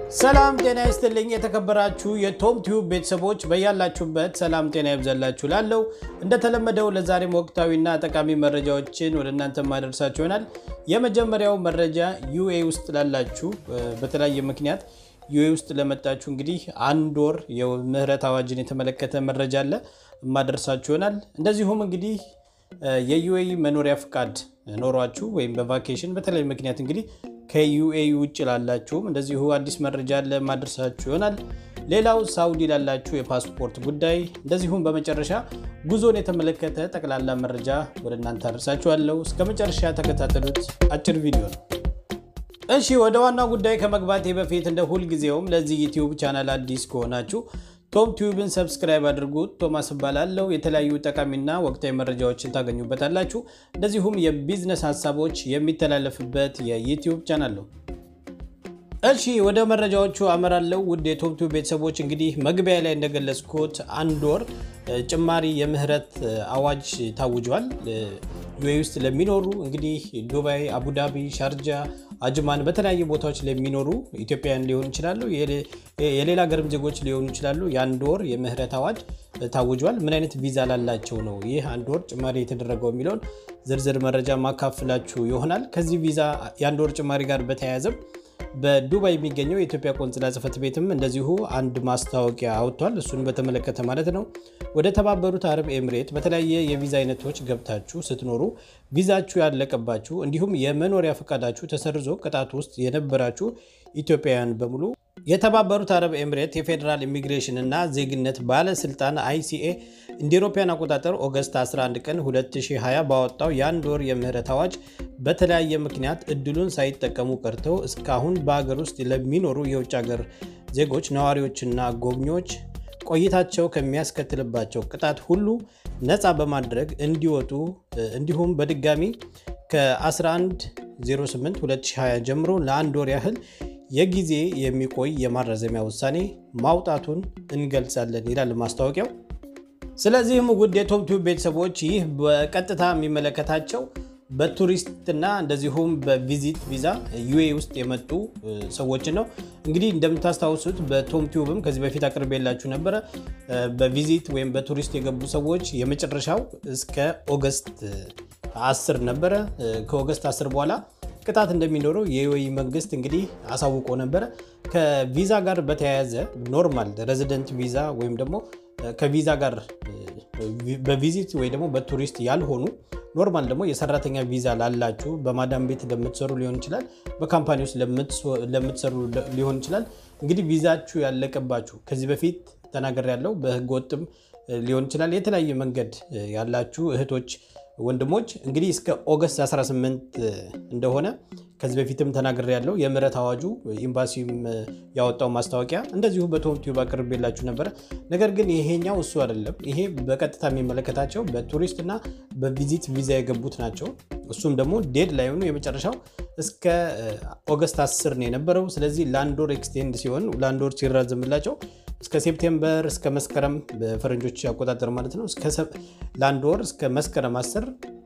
ሰላም ጤና ይስጥልኝ። የተከበራችሁ የቶም ቲዩብ ቤተሰቦች በያላችሁበት ሰላም ጤና ይብዛላችሁ። ላለው እንደተለመደው ለዛሬም ወቅታዊና ጠቃሚ መረጃዎችን ወደ እናንተ ማደርሳችሁ ይሆናል። የመጀመሪያው መረጃ ዩኤ ውስጥ ላላችሁ በተለያየ ምክንያት ዩኤ ውስጥ ለመጣችሁ እንግዲህ አንድ ወር የምህረት አዋጅን የተመለከተ መረጃ አለ የማደርሳችሁ ይሆናል። እንደዚሁም እንግዲህ የዩኤ መኖሪያ ፍቃድ ኖሯችሁ ወይም በቫኬሽን በተለያየ ምክንያት እንግዲህ ከዩኤ ውጭ ላላችሁም እንደዚሁ አዲስ መረጃ አለ ማድረሳችሁ ይሆናል። ሌላው ሳውዲ ላላችሁ የፓስፖርት ጉዳይ እንደዚሁም በመጨረሻ ጉዞን የተመለከተ ጠቅላላ መረጃ ወደ እናንተ አደርሳችኋለሁ። እስከ መጨረሻ ተከታተሉት። አጭር ቪዲዮ ነው። እሺ ወደ ዋናው ጉዳይ ከመግባቴ በፊት እንደ ሁልጊዜውም ለዚህ ዩቲዩብ ቻናል አዲስ ከሆናችሁ ቶም ቲዩብን ሰብስክራይብ አድርጉት። ቶማስ እባላለሁ። የተለያዩ ጠቃሚና ወቅታዊ መረጃዎችን ታገኙበታላችሁ። እንደዚሁም የቢዝነስ ሀሳቦች የሚተላለፍበት የዩቲዩብ ቻናል ነው። እሺ ወደ መረጃዎቹ አመራለሁ። ውድ የቶም ቲዩብ ቤተሰቦች እንግዲህ መግቢያ ላይ እንደገለጽኩት አንድ ወር ጭማሪ የምህረት አዋጅ ታውጇል። ዩኤ ውስጥ ለሚኖሩ እንግዲህ ዱባይ፣ አቡዳቢ፣ ሻርጃ አጅማን በተለያዩ ቦታዎች ለሚኖሩ ኢትዮጵያውያን ሊሆኑ ይችላሉ፣ የሌላ ሀገርም ዜጎች ሊሆኑ ይችላሉ። የአንድ ወር የምህረት አዋጅ ታውጇል። ምን አይነት ቪዛ ላላቸው ነው ይህ አንድ ወር ጭማሪ የተደረገው የሚለውን ዝርዝር መረጃ ማካፍላችሁ ይሆናል። ከዚህ ቪዛ የአንድ ወር ጭማሪ ጋር በተያያዘም በዱባይ የሚገኘው የኢትዮጵያ ቆንጽላ ጽሕፈት ቤትም እንደዚሁ አንድ ማስታወቂያ አውጥቷል። እሱን በተመለከተ ማለት ነው። ወደ ተባበሩት አረብ ኤምሬት በተለያየ የቪዛ አይነቶች ገብታችሁ ስትኖሩ ቪዛችሁ ያለቀባችሁ እንዲሁም የመኖሪያ ፈቃዳችሁ ተሰርዞ ቅጣት ውስጥ የነበራችሁ ኢትዮጵያውያን በሙሉ የተባበሩት አረብ ኤምሬት የፌዴራል ኢሚግሬሽን እና ዜግነት ባለስልጣን አይሲኤ እንደ አውሮፓውያን አቆጣጠር ኦገስት 11 ቀን 2020 ባወጣው የአንድ ወር የምህረት አዋጅ በተለያየ ምክንያት እድሉን ሳይጠቀሙ ቀርተው እስካሁን በሀገር ውስጥ ለሚኖሩ የውጭ ሀገር ዜጎች ነዋሪዎችና ጎብኚዎች ቆይታቸው ከሚያስከትልባቸው ቅጣት ሁሉ ነፃ በማድረግ እንዲወጡ እንዲሁም በድጋሚ ከ1108 2020 ጀምሮ ለአንድ ወር ያህል የጊዜ የሚቆይ የማራዘሚያ ውሳኔ ማውጣቱን እንገልጻለን ይላል ማስታወቂያው። ስለዚህም ውድ የቶም ቲዩብ ቤተሰቦች ይህ በቀጥታ የሚመለከታቸው በቱሪስትና እንደዚሁም በቪዚት ቪዛ ዩኤ ውስጥ የመጡ ሰዎችን ነው። እንግዲህ እንደምታስታውሱት በቶም ቲዩብም ከዚህ በፊት አቅርቤላችሁ ነበረ። በቪዚት ወይም በቱሪስት የገቡ ሰዎች የመጨረሻው እስከ ኦገስት 10 ነበረ። ከኦገስት 10 በኋላ ቅጣት እንደሚኖረው የዩኤኢ መንግስት እንግዲህ አሳውቆ ነበረ። ከቪዛ ጋር በተያያዘ ኖርማል ሬዚደንት ቪዛ ወይም ደግሞ ከቪዛ ጋር በቪዚት ወይ ደግሞ በቱሪስት ያልሆኑ ኖርማል ደግሞ የሰራተኛ ቪዛ ላላችሁ በማዳም ቤት ለምትሰሩ ሊሆን ይችላል፣ በካምፓኒ ውስጥ ለምትሰሩ ሊሆን ይችላል። እንግዲህ ቪዛችሁ ያለቀባችሁ ከዚህ በፊት ተናገር ያለው በህገ ወጥም ሊሆን ይችላል። የተለያየ መንገድ ያላችሁ እህቶች ወንድሞች እንግዲህ እስከ ኦገስት 18 እንደሆነ ከዚህ በፊትም ተናግሬ ያለው የምህረት አዋጁ ኤምባሲም ያወጣው ማስታወቂያ እንደዚሁ በቶም ቲዩብ አቅርቤላችሁ ነበረ። ነገር ግን ይሄኛው እሱ አይደለም። ይሄ በቀጥታ የሚመለከታቸው በቱሪስት እና በቪዚት ቪዛ የገቡት ናቸው። እሱም ደግሞ ዴድ ላይ ሆኑ የመጨረሻው እስከ ኦገስት 10 ነው የነበረው። ስለዚህ ለአንድ ወር ኤክስቴንድ ሲሆን ለአንድ ወር ሲራዘምላቸው እስከ ሴፕቴምበር እስከ መስከረም በፈረንጆች አቆጣጠር ማለት ነው። ለአንድ ወር እስከ መስከረም 10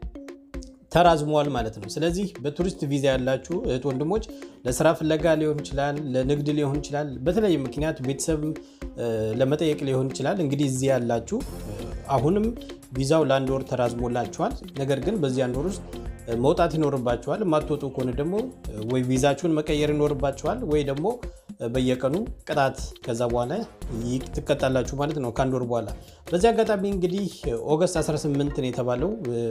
ተራዝመዋል ማለት ነው። ስለዚህ በቱሪስት ቪዛ ያላችሁ እህት ወንድሞች ለስራ ፍለጋ ሊሆን ይችላል፣ ለንግድ ሊሆን ይችላል፣ በተለያየ ምክንያት ቤተሰብ ለመጠየቅ ሊሆን ይችላል። እንግዲህ እዚህ ያላችሁ አሁንም ቪዛው ለአንድ ወር ተራዝሞላችኋል። ነገር ግን በዚህ አንድ ወር ውስጥ መውጣት ይኖርባችኋል። የማትወጡ ከሆነ ደግሞ ወይ ቪዛችሁን መቀየር ይኖርባችኋል ወይ ደግሞ በየቀኑ ቅጣት ከዛ በኋላ ትቀጣላችሁ ማለት ነው ከአንድ ወር በኋላ። በዚህ አጋጣሚ እንግዲህ ኦገስት 18 ነው የተባለው።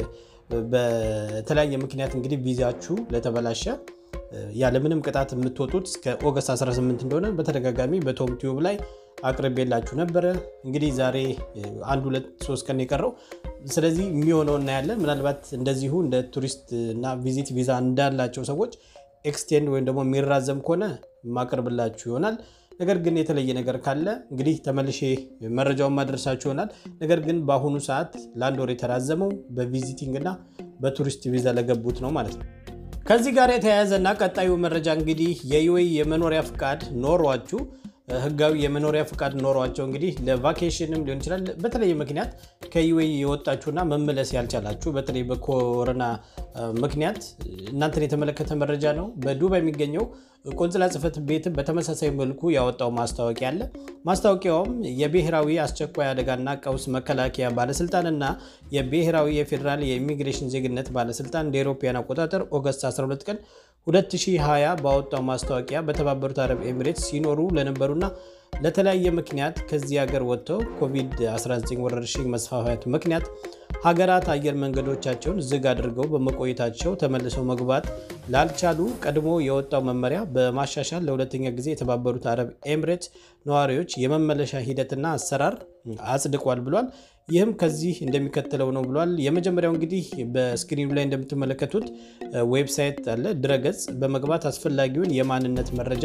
በተለያየ ምክንያት እንግዲህ ቪዛችሁ ለተበላሸ ያለምንም ቅጣት የምትወጡት እስከ ኦገስት 18 እንደሆነ በተደጋጋሚ በቶም ቲዩብ ላይ አቅርቤላችሁ ነበረ። እንግዲህ ዛሬ አንድ ሁለት ሶስት ቀን የቀረው ስለዚህ የሚሆነው እናያለን። ምናልባት እንደዚሁ እንደ ቱሪስት እና ቪዚት ቪዛ እንዳላቸው ሰዎች ኤክስቴንድ ወይም ደግሞ የሚራዘም ከሆነ ማቀርብላችሁ ይሆናል። ነገር ግን የተለየ ነገር ካለ እንግዲህ ተመልሼ መረጃውን ማድረሳችሁ ይሆናል። ነገር ግን በአሁኑ ሰዓት ለአንድ ወር የተራዘመው በቪዚቲንግ እና በቱሪስት ቪዛ ለገቡት ነው ማለት ነው። ከዚህ ጋር የተያያዘና ቀጣዩ መረጃ እንግዲህ የዩኤኢ የመኖሪያ ፍቃድ ኖሯችሁ ህጋዊ የመኖሪያ ፍቃድ ኖሯቸው እንግዲህ ለቫኬሽንም ሊሆን ይችላል በተለየ ምክንያት ከዩኤኢ የወጣችሁና መመለስ ያልቻላችሁ በተለይ በኮሮና ምክንያት እናንተን የተመለከተ መረጃ ነው። በዱባይ የሚገኘው ቆንጽላ ጽሕፈት ቤትም በተመሳሳይ መልኩ ያወጣው ማስታወቂያ አለ። ማስታወቂያውም የብሔራዊ አስቸኳይ አደጋና ቀውስ መከላከያ ባለስልጣንና የብሔራዊ የፌዴራል የኢሚግሬሽን ዜግነት ባለስልጣን እንደ አውሮፓውያን አቆጣጠር ኦገስት 12 ቀን 2020 ባወጣው ማስታወቂያ በተባበሩት አረብ ኤሚሬትስ ሲኖሩ ለነበሩና ለተለያየ ምክንያት ከዚህ ሀገር ወጥተው ኮቪድ-19 ወረርሽኝ መስፋፋት ምክንያት ሀገራት አየር መንገዶቻቸውን ዝግ አድርገው በመቆየታቸው ተመልሰው መግባት ላልቻሉ ቀድሞ የወጣው መመሪያ በማሻሻል ለሁለተኛ ጊዜ የተባበሩት አረብ ኤሚሬትስ ነዋሪዎች የመመለሻ ሂደትና አሰራር አጽድቋል ብሏል። ይህም ከዚህ እንደሚከተለው ነው ብሏል። የመጀመሪያው እንግዲህ በስክሪኑ ላይ እንደምትመለከቱት ዌብሳይት አለ፣ ድረገጽ በመግባት አስፈላጊውን የማንነት መረጃ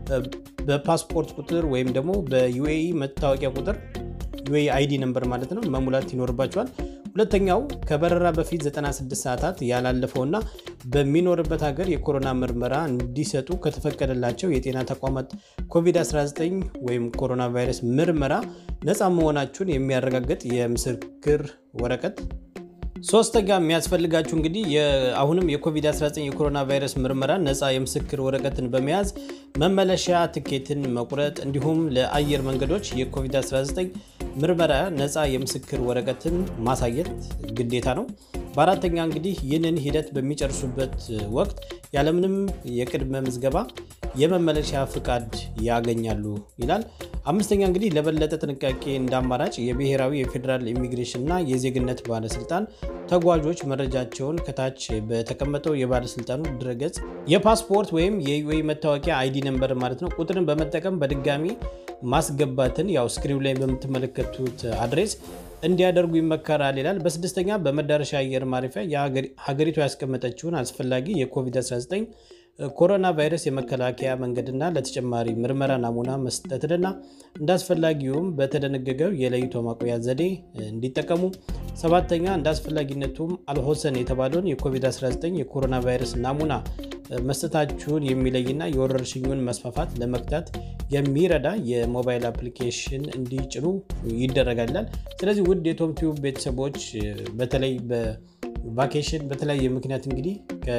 በፓስፖርት ቁጥር ወይም ደግሞ በዩኤኢ መታወቂያ ቁጥር ዩኤኢ አይዲ ነምበር ማለት ነው መሙላት ይኖርባቸዋል። ሁለተኛው ከበረራ በፊት 96 ሰዓታት ያላለፈውና በሚኖርበት ሀገር የኮሮና ምርመራ እንዲሰጡ ከተፈቀደላቸው የጤና ተቋማት ኮቪድ-19 ወይም ኮሮና ቫይረስ ምርመራ ነፃ መሆናችሁን የሚያረጋግጥ የምስክር ወረቀት። ሶስተኛ የሚያስፈልጋችሁ እንግዲህ አሁንም የኮቪድ-19 የኮሮና ቫይረስ ምርመራ ነፃ የምስክር ወረቀትን በመያዝ መመለሻ ትኬትን መቁረጥ እንዲሁም ለአየር መንገዶች የኮቪድ-19 ምርመራ ነፃ የምስክር ወረቀትን ማሳየት ግዴታ ነው። በአራተኛ እንግዲህ ይህንን ሂደት በሚጨርሱበት ወቅት ያለምንም የቅድመ ምዝገባ የመመለሻ ፍቃድ ያገኛሉ ይላል። አምስተኛ እንግዲህ ለበለጠ ጥንቃቄ እንደ አማራጭ የብሔራዊ የፌዴራል ኢሚግሬሽን እና የዜግነት ባለስልጣን ተጓዦች መረጃቸውን ከታች በተቀመጠው የባለስልጣኑ ድረገጽ የፓስፖርት ወይም የዩኤኢ መታወቂያ አይዲ ነምበር ማለት ነው ቁጥርን በመጠቀም በድጋሚ ማስገባትን ያው ስክሪኑ ላይ በምትመለከቱት አድሬስ እንዲያደርጉ ይመከራል ይላል። በስድስተኛ በመዳረሻ አየር ማረፊያ ሀገሪቱ ያስቀመጠችውን አስፈላጊ የኮቪድ-19 ኮሮና ቫይረስ የመከላከያ መንገድና ለተጨማሪ ምርመራ ናሙና መስጠትንና እንደ አስፈላጊውም በተደነገገው የለይቶ ማቆያ ዘዴ እንዲጠቀሙ። ሰባተኛ እንደ አስፈላጊነቱም አልሆሰን የተባለውን የኮቪድ-19 የኮሮና ቫይረስ ናሙና መስጠታችሁን የሚለይና የወረርሽኙን መስፋፋት ለመግታት የሚረዳ የሞባይል አፕሊኬሽን እንዲጭኑ ይደረጋል ይላል። ስለዚህ ውድ የቶም ቲዩብ ቤተሰቦች በተለይ በቫኬሽን በተለያየ ምክንያት እንግዲህ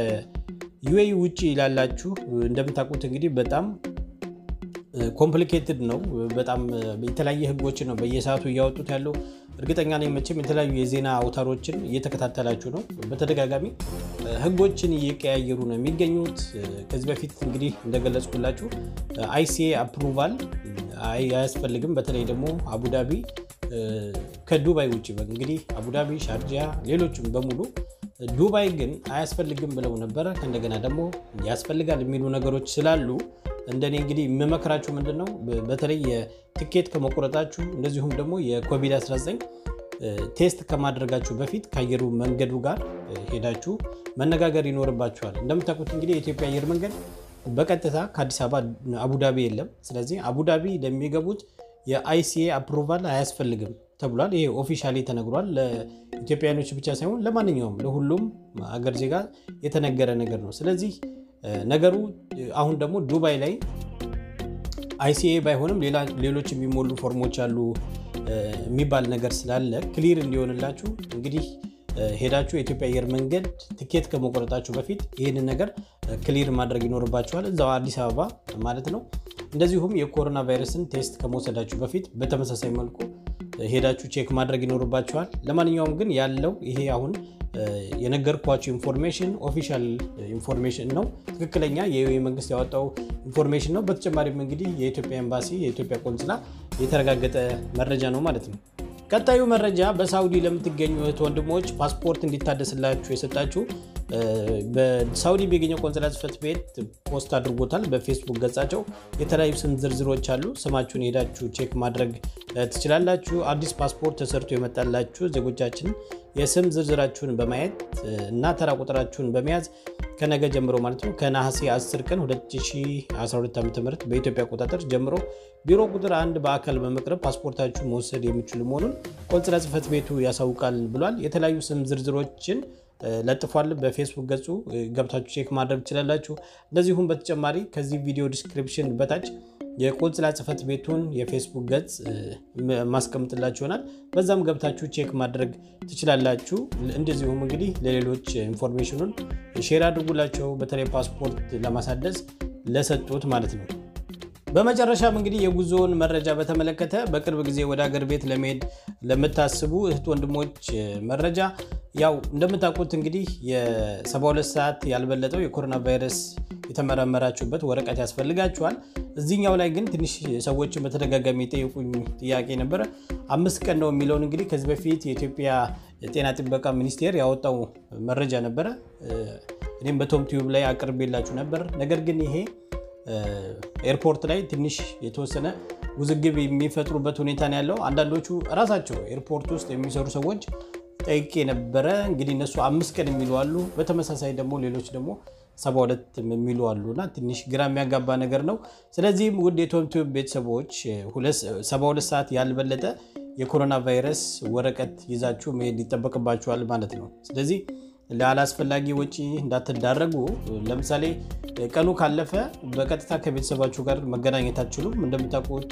ዩኤኢ ውጭ ላላችሁ እንደምታውቁት እንግዲህ በጣም ኮምፕሊኬትድ ነው። በጣም የተለያየ ህጎችን ነው በየሰዓቱ እያወጡት ያለው። እርግጠኛ ነኝ መቼም የተለያዩ የዜና አውታሮችን እየተከታተላችሁ ነው። በተደጋጋሚ ህጎችን እየቀያየሩ ነው የሚገኙት። ከዚህ በፊት እንግዲህ እንደገለጽኩላችሁ አይሲኤ አፕሩቫል አያስፈልግም። በተለይ ደግሞ አቡዳቢ ከዱባይ ውጭ እንግዲህ አቡዳቢ፣ ሻርጃ፣ ሌሎችም በሙሉ ዱባይ ግን አያስፈልግም ብለው ነበረ። ከእንደገና ደግሞ ያስፈልጋል የሚሉ ነገሮች ስላሉ እንደኔ እንግዲህ የምመክራችሁ ምንድን ነው በተለይ የትኬት ከመቁረጣችሁ እንደዚሁም ደግሞ የኮቪድ-19 ቴስት ከማድረጋችሁ በፊት ከአየሩ መንገዱ ጋር ሄዳችሁ መነጋገር ይኖርባችኋል። እንደምታውቁት እንግዲህ የኢትዮጵያ አየር መንገድ በቀጥታ ከአዲስ አበባ አቡዳቢ የለም። ስለዚህ አቡዳቢ ለሚገቡት የአይሲኤ አፕሩቫል አያስፈልግም ተብሏል። ይሄ ኦፊሻሊ ተነግሯል። ለኢትዮጵያኖች ብቻ ሳይሆን ለማንኛውም ለሁሉም አገር ዜጋ የተነገረ ነገር ነው። ስለዚህ ነገሩ አሁን ደግሞ ዱባይ ላይ አይሲኤ ባይሆንም ሌሎች የሚሞሉ ፎርሞች አሉ የሚባል ነገር ስላለ ክሊር እንዲሆንላችሁ እንግዲህ ሄዳችሁ የኢትዮጵያ አየር መንገድ ትኬት ከመቆረጣችሁ በፊት ይህንን ነገር ክሊር ማድረግ ይኖርባችኋል፣ እዛው አዲስ አበባ ማለት ነው። እንደዚሁም የኮሮና ቫይረስን ቴስት ከመውሰዳችሁ በፊት በተመሳሳይ መልኩ ሄዳችሁ ቼክ ማድረግ ይኖርባችኋል። ለማንኛውም ግን ያለው ይሄ አሁን የነገርኳቸው ኢንፎርሜሽን ኦፊሻል ኢንፎርሜሽን ነው። ትክክለኛ የዩኤኢ መንግስት ያወጣው ኢንፎርሜሽን ነው። በተጨማሪም እንግዲህ የኢትዮጵያ ኤምባሲ፣ የኢትዮጵያ ቆንስላ የተረጋገጠ መረጃ ነው ማለት ነው። ቀጣዩ መረጃ በሳውዲ ለምትገኙ እህት ወንድሞች ፓስፖርት እንዲታደስላችሁ የሰጣችሁ በሳውዲ የሚገኘው ቆንስላ ጽሕፈት ቤት ፖስት አድርጎታል። በፌስቡክ ገጻቸው የተለያዩ ስም ዝርዝሮች አሉ። ስማችሁን ሄዳችሁ ቼክ ማድረግ ትችላላችሁ። አዲስ ፓስፖርት ተሰርቶ የመጣላችሁ ዜጎቻችን የስም ዝርዝራችሁን በማየት እና ተራ ቁጥራችሁን በመያዝ ከነገ ጀምሮ ማለት ነው ከነሐሴ 10 ቀን 2012 ዓ ም በኢትዮጵያ አቆጣጠር ጀምሮ ቢሮ ቁጥር አንድ በአካል በመቅረብ ፓስፖርታችሁ መውሰድ የሚችሉ መሆኑን ቆንስላ ጽሕፈት ቤቱ ያሳውቃል ብሏል። የተለያዩ ስም ዝርዝሮችን ለጥፏል። በፌስቡክ ገጹ ገብታችሁ ቼክ ማድረግ ትችላላችሁ። እንደዚሁም በተጨማሪ ከዚህ ቪዲዮ ዲስክሪፕሽን በታች የቆንጽላ ጽሕፈት ቤቱን የፌስቡክ ገጽ ማስቀምጥላችሁ ይሆናል። በዛም ገብታችሁ ቼክ ማድረግ ትችላላችሁ። እንደዚሁም እንግዲህ ለሌሎች ኢንፎርሜሽኑን ሼር አድርጉላቸው፣ በተለይ ፓስፖርት ለማሳደስ ለሰጡት ማለት ነው። በመጨረሻም እንግዲህ የጉዞውን መረጃ በተመለከተ በቅርብ ጊዜ ወደ ሀገር ቤት ለመሄድ ለምታስቡ እህት ወንድሞች መረጃ ያው እንደምታውቁት እንግዲህ የ72 ሰዓት ያልበለጠው የኮሮና ቫይረስ የተመረመራችሁበት ወረቀት ያስፈልጋችኋል። እዚህኛው ላይ ግን ትንሽ ሰዎችን በተደጋጋሚ የጠየቁኝ ጥያቄ ነበረ። አምስት ቀን ነው የሚለውን እንግዲህ ከዚህ በፊት የኢትዮጵያ ጤና ጥበቃ ሚኒስቴር ያወጣው መረጃ ነበረ። እኔም በቶም ቲዩብ ላይ አቅርቤላችሁ ነበር። ነገር ግን ይሄ ኤርፖርት ላይ ትንሽ የተወሰነ ውዝግብ የሚፈጥሩበት ሁኔታ ነው ያለው። አንዳንዶቹ እራሳቸው ኤርፖርት ውስጥ የሚሰሩ ሰዎች ጠይቄ ነበረ። እንግዲህ እነሱ አምስት ቀን የሚሉ አሉ። በተመሳሳይ ደግሞ ሌሎች ደግሞ ሰባ ሁለት የሚሉ አሉ እና ትንሽ ግራ የሚያጋባ ነገር ነው። ስለዚህም ውድ የቶም ቲዩብ ቤተሰቦች ሰባ ሁለት ሰዓት ያልበለጠ የኮሮና ቫይረስ ወረቀት ይዛችሁ መሄድ ይጠበቅባችኋል ማለት ነው። ስለዚህ ለአላስፈላጊ ወጪ እንዳትዳረጉ። ለምሳሌ ቀኑ ካለፈ በቀጥታ ከቤተሰባችሁ ጋር መገናኘት አትችሉም። እንደምታውቁት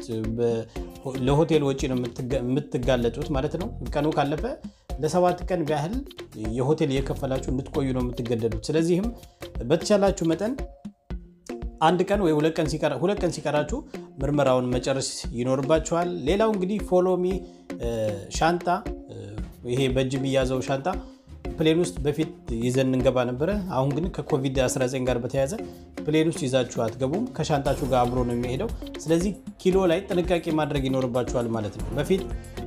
ለሆቴል ወጪ ነው የምትጋለጡት ማለት ነው። ቀኑ ካለፈ ለሰባት ቀን ያህል የሆቴል እየከፈላችሁ እንድትቆዩ ነው የምትገደዱት። ስለዚህም በተቻላችሁ መጠን አንድ ቀን ወይ ሁለት ቀን ሲቀራችሁ ምርመራውን መጨረስ ይኖርባችኋል። ሌላው እንግዲህ ፎሎሚ ሻንጣ፣ ይሄ በእጅ የሚያዘው ሻንጣ ፕሌን ውስጥ በፊት ይዘን እንገባ ነበረ። አሁን ግን ከኮቪድ-19 ጋር በተያያዘ ፕሌን ውስጥ ይዛችሁ አትገቡም። ከሻንጣችሁ ጋር አብሮ ነው የሚሄደው። ስለዚህ ኪሎ ላይ ጥንቃቄ ማድረግ ይኖርባችኋል ማለት ነው። በፊት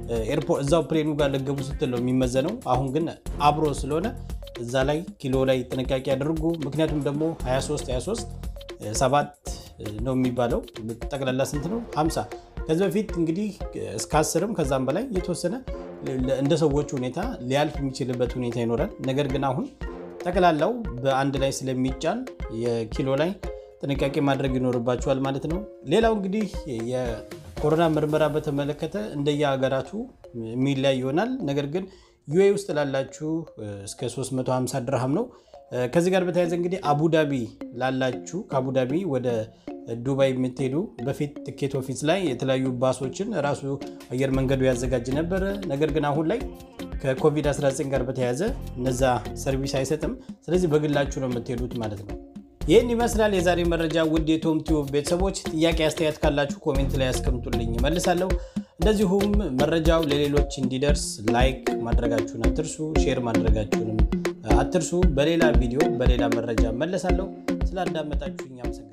እዛው ፕሌኑ ጋር ልገቡ ስትል ነው የሚመዘነው። አሁን ግን አብሮ ስለሆነ እዛ ላይ ኪሎ ላይ ጥንቃቄ ያደርጉ። ምክንያቱም ደግሞ 23 23 ሰባት ነው የሚባለው። ጠቅላላ ስንት ነው? 50 ከዚህ በፊት እንግዲህ እስከ አስርም ከዛም በላይ የተወሰነ እንደ ሰዎቹ ሁኔታ ሊያልፍ የሚችልበት ሁኔታ ይኖራል። ነገር ግን አሁን ጠቅላላው በአንድ ላይ ስለሚጫን የኪሎ ላይ ጥንቃቄ ማድረግ ይኖርባቸዋል ማለት ነው። ሌላው እንግዲህ የኮሮና ምርመራ በተመለከተ እንደየ ሀገራቱ የሚለያይ ይሆናል። ነገር ግን ዩኤ ውስጥ ላላችሁ እስከ 350 ድርሃም ነው። ከዚህ ጋር በተያያዘ እንግዲህ አቡዳቢ ላላችሁ ከአቡዳቢ ወደ ዱባይ የምትሄዱ በፊት ትኬት ኦፊስ ላይ የተለያዩ ባሶችን ራሱ አየር መንገዱ ያዘጋጅ ነበረ። ነገር ግን አሁን ላይ ከኮቪድ-19 ጋር በተያያዘ እነዛ ሰርቪስ አይሰጥም። ስለዚህ በግላችሁ ነው የምትሄዱት ማለት ነው። ይህን ይመስላል የዛሬ መረጃ። ውድ የቶም ቲዩብ ቤተሰቦች ጥያቄ፣ አስተያየት ካላችሁ ኮሜንት ላይ ያስቀምጡልኝ እመልሳለሁ። እንደዚሁም መረጃው ለሌሎች እንዲደርስ ላይክ ማድረጋችሁን አትርሱ፣ ሼር ማድረጋችሁንም አትርሱ። በሌላ ቪዲዮ በሌላ መረጃ እመለሳለሁ። ስላዳመጣችሁኝ አመሰግናለሁ።